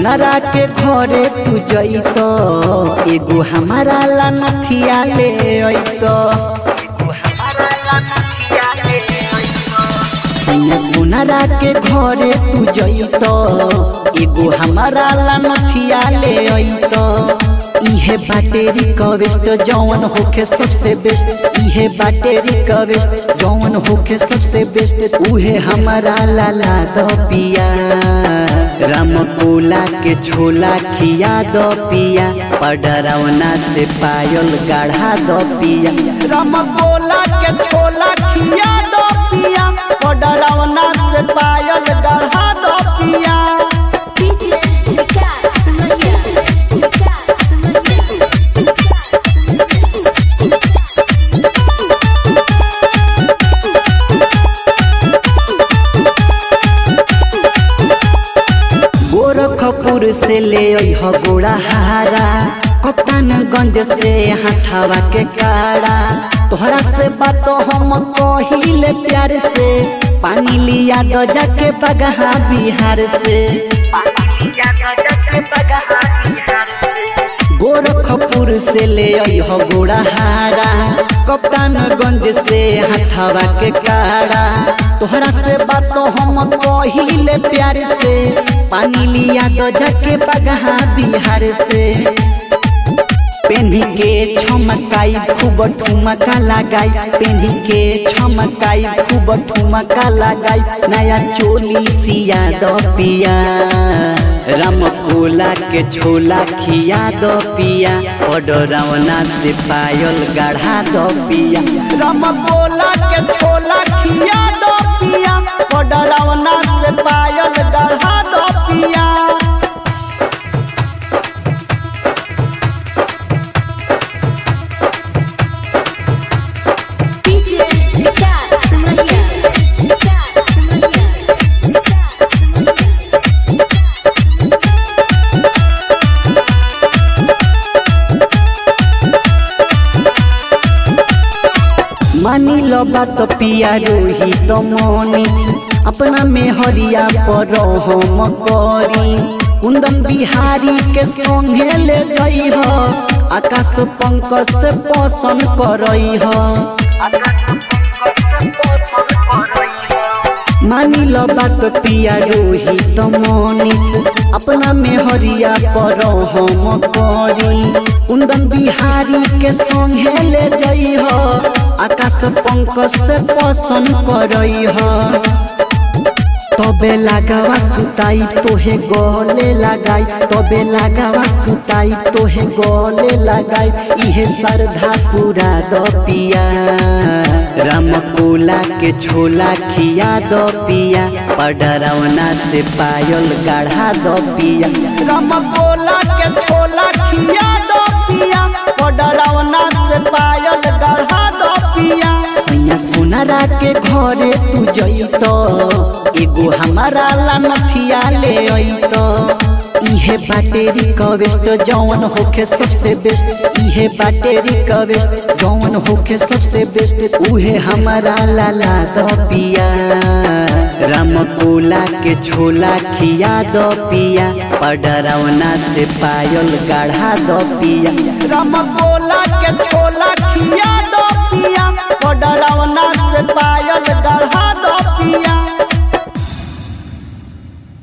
सोनारा के घरे तू जइत एगो हमारा ला नथिया ले अइत सैया सोनारा के घरे तू जइत एगो हमारा ला नथिया ले अइत इहे बाटे रिक्वेस्ट जौन होखे सबसे बेस्ट इहे बाटे रिक्वेस्ट जौन होखे सबसे बेस्ट उहे हमारा लाला द पिया राम कोला के छोला खिया द पिया पडरौना से पायल गाढ़ा द पिया राम कोला के छोला खिया द पिया पडरौना से पायल गाढ़ा द पिया DJ Vikas Maria. Vikas Maria. Gorakhpur से ले अइह गोड़ा हारा कप्तानगंज से हथावा के काड़ा तोहरा से बात हम कहिले प्यार से पानी लिया दो जाके बगहा बिहार से गोरखपुर से ले अइह गोड़ा हारा कप्तानगंज से हथावा के काड़ा तोहरा से बात हम कहिले प्यार से पानी लिया दो जाके बगहा बिहार से पेन्ही के छमकाई खूब ठुमका लगाई पेन्ही के छमकाई खूब ठुमका लगाई नया चोली सिया दो पिया राम कोला के छोला खिया दो पिया पडरौना से पायल गाढ़ा दो पिया राम कोला के छोला खिया दो पिया पडरौना से पायल गाढ़ा दो पिया DJ Vikas Maria. Vikas Maria. Vikas मानी लो बात पिया रोही तो मोनिस अपना में हरिया पर हम करी कुंदन बिहारी के संगे ले जई हो आकाश पंकज से पसंद करई हो मानी लो बात पिया रोही तो मोनिस अपना में हरिया पर हम करी कुंदन बिहारी के संगे ले जई हो आकाश पंकज से पसंद करई हो तबे लगावा सुताई तोहे गले लगाई तबे लगावा सुताई तोहे गले लगाई इहे श्रद्धा पूरा द पिया राम कोला के छोला खिया द पिया पडरौना से पायल गाढ़ा द पिया राम कोला के छोला खिया द पिया पडरौना से पायल गाढ़ा द पिया सैया सोनारा के घरे तू जइत एगो हमारा ला नथिया ले अइत इहे बाटे रिक्वेस्ट जौन होखे सबसे बेस्ट इहे बाटे रिक्वेस्ट जौन होखे सबसे बेस्ट उहे हमारा लाला द पिया राम कोला के छोला खिया द पिया पडरौना से पायल गाढ़ा द पिया राम कोला के छोला खिया द पिया पडरौना से पायल